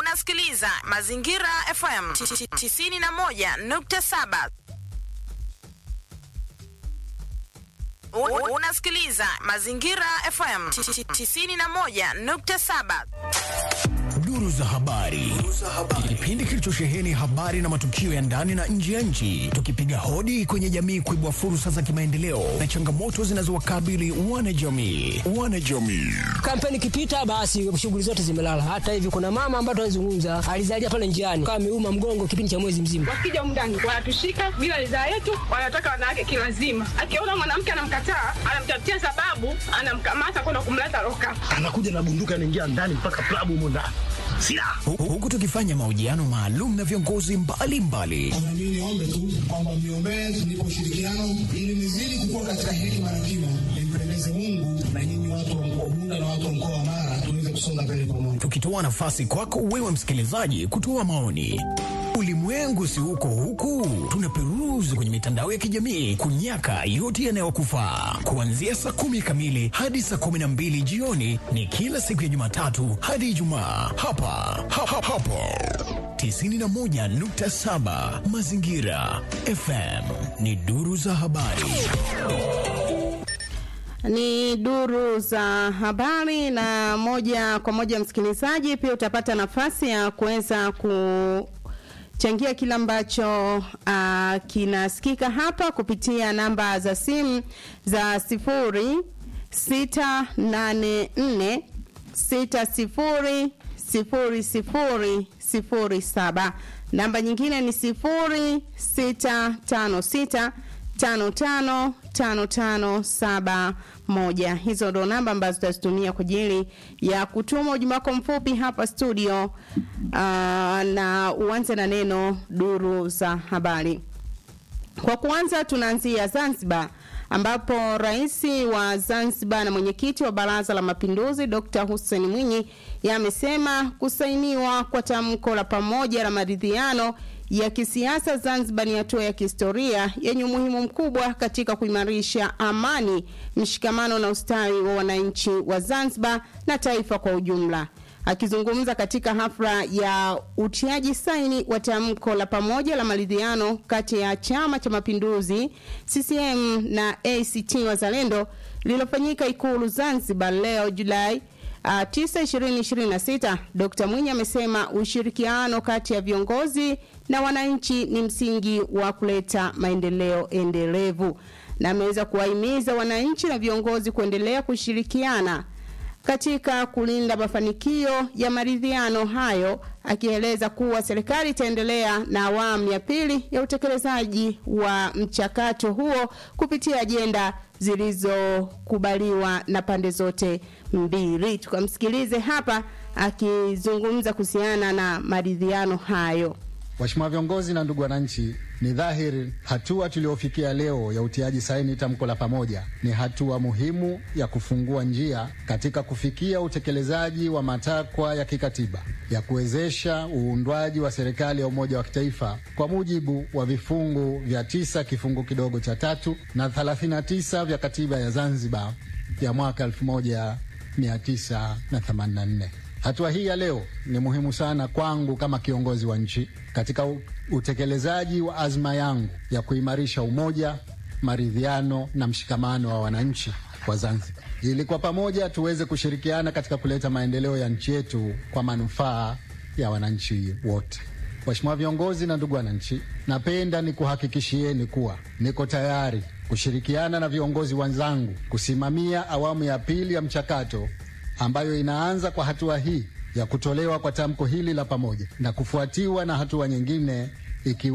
unasikiliza Mazingira FM 91.7. U- Unasikiliza Mazingira FM 91.7. Duru za habari, kipindi kilichosheheni habari na matukio ya ndani na nje ya nchi, tukipiga hodi kwenye jamii kuibua fursa za kimaendeleo na changamoto zinazowakabili wanajamii. Wanajamii Kampeni ikipita basi shughuli zote zimelala. Hata hivi kuna mama ambaye tunazungumza alizalia pale njiani kama ameuma mgongo kipindi cha mwezi mzima. wakija mndani wanatushika bila ridhaa yetu, wanataka wanawake kilazima. Akiona mwanamke anamkataa, anamtafutia sababu, anamkamata kwenda kumleta loka. anakuja na bunduki anaingia ndani mpaka klabu humo ndani silaha Hu- huku tukifanya mahojiano maalum na viongozi mbalimbali Na mimi niombe tu kwamba mniombee tunipe ushirikiano ili nizidi kukua katika hekima na kima, nimpendeze Mungu na nyinyi watu wa mkoa Bunda na watu wa mkoa wa Mara tuweze kusonga mbele pamoja. tukitoa nafasi kwako wewe msikilizaji kutoa maoni. Ulimwengu si huko huku, tunaperuzi kwenye mitandao ya kijamii kunyaka yote yanayokufaa. Kuanzia saa kumi kamili hadi saa kumi na mbili jioni ni kila siku ya Jumatatu hadi Ijumaa hapa ha, ha, hapo 91.7 Mazingira FM ni duru za habari. ni duru za habari na moja kwa moja msikilizaji pia utapata nafasi ya kuweza kuchangia kile ambacho uh, kinasikika hapa kupitia namba za simu za sifuri sita nane nne sita sifuri sifuri sifuri sifuri saba namba nyingine ni sifuri sita tano sita tano tano tano tano saba moja hizo ndo namba ambazo tutazitumia kwa ajili ya kutuma ujumbe wako mfupi hapa studio uh, na uanze na neno duru za habari kwa kuanza tunaanzia Zanzibar ambapo rais wa Zanzibar na mwenyekiti wa Baraza la Mapinduzi Dr. Hussein Mwinyi yamesema kusainiwa kwa tamko la pamoja la maridhiano ya kisiasa Zanzibar ni hatua ya kihistoria yenye umuhimu mkubwa katika kuimarisha amani, mshikamano na ustawi wa wananchi wa Zanzibar na taifa kwa ujumla. Akizungumza katika hafla ya utiaji saini wa tamko la pamoja la maridhiano kati ya Chama cha Mapinduzi CCM na ACT Wazalendo lililofanyika Ikulu Zanzibar leo Julai uh, 9 2026, Dr. Mwinyi amesema ushirikiano kati ya viongozi na wananchi ni msingi wa kuleta maendeleo endelevu, na ameweza kuwahimiza wananchi na viongozi kuendelea kushirikiana katika kulinda mafanikio ya maridhiano hayo, akieleza kuwa serikali itaendelea na awamu ya pili ya utekelezaji wa mchakato huo kupitia ajenda zilizokubaliwa na pande zote mbili. Tukamsikilize hapa akizungumza kuhusiana na maridhiano hayo. Waheshimiwa viongozi na ndugu wananchi, ni dhahiri hatua tuliofikia leo ya utiaji saini tamko la pamoja ni hatua muhimu ya kufungua njia katika kufikia utekelezaji wa matakwa ya kikatiba ya kuwezesha uundwaji wa serikali ya umoja wa kitaifa kwa mujibu wa vifungu vya tisa kifungu kidogo cha tatu na 39 vya katiba ya Zanzibar ya mwaka 1984. Hatua hii ya leo ni muhimu sana kwangu kama kiongozi wa nchi katika u- utekelezaji wa azma yangu ya kuimarisha umoja, maridhiano na mshikamano wa wananchi wa Zanzibar, ili kwa pamoja tuweze kushirikiana katika kuleta maendeleo ya nchi yetu kwa manufaa ya wananchi wote. Waheshimiwa viongozi na ndugu wananchi, napenda nikuhakikishieni kuwa niko tayari kushirikiana na viongozi wenzangu kusimamia awamu ya pili ya mchakato ambayo inaanza kwa hatua hii ya kutolewa kwa tamko hili la pamoja na kufuatiwa na hatua nyingine ikiwa